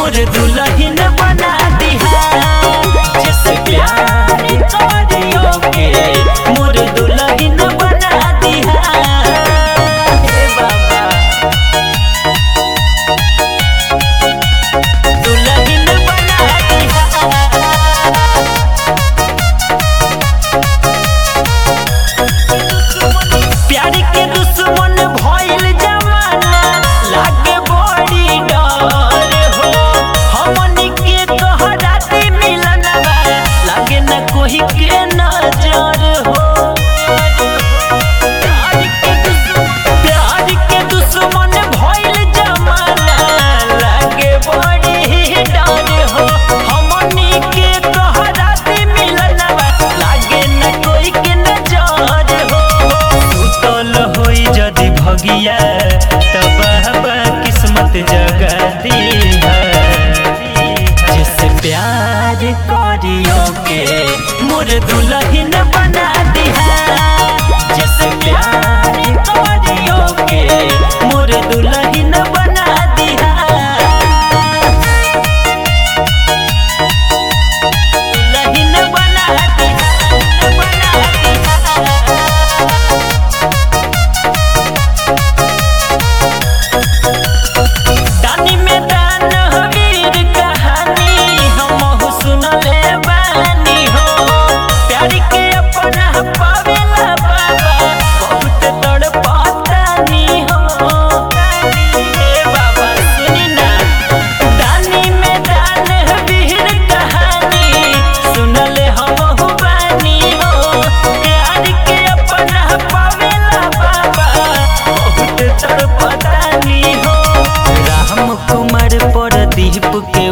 मोर दुल्हन बना दिहा जैसे प्यार करियो के मोर दुल्हन बना दिहा हे बाबा दुल्हन बना दिहा प्यार के दुश्मन भइल जमाना लागे बड़ी डर हो हमनी के तोहराते मिलन बा लागे न कोई के नजर हो प्यार के दुश्मन प्यार के दुश्मन भइल जमाना लागे बड़ी डर हो हमनी के तोहराते मिलन बा लागे न कोई के नजर हो सुतल होई जदि भगिया तब बाबा किस्मत जगा दीहा जिससे प्यार करियो के मोर दुल्हन बना दिहा जिससे प्यार करियो के मोर दुल्हन बना दिहा दुल्हन बना दिहा बना दिहा दानी में दान वीर कहानी हमहु सुनले बानी हो प्यार के अपना पावेला बाबा बहुत तड़पातानी हो हे बाबा सुनी ना दानी में दान वीर कहानी सुनले हमहु बानी हो प्यार के अपना पावेला बाबा बहुत तड़पातानी हो राम कुमार प्रदीप के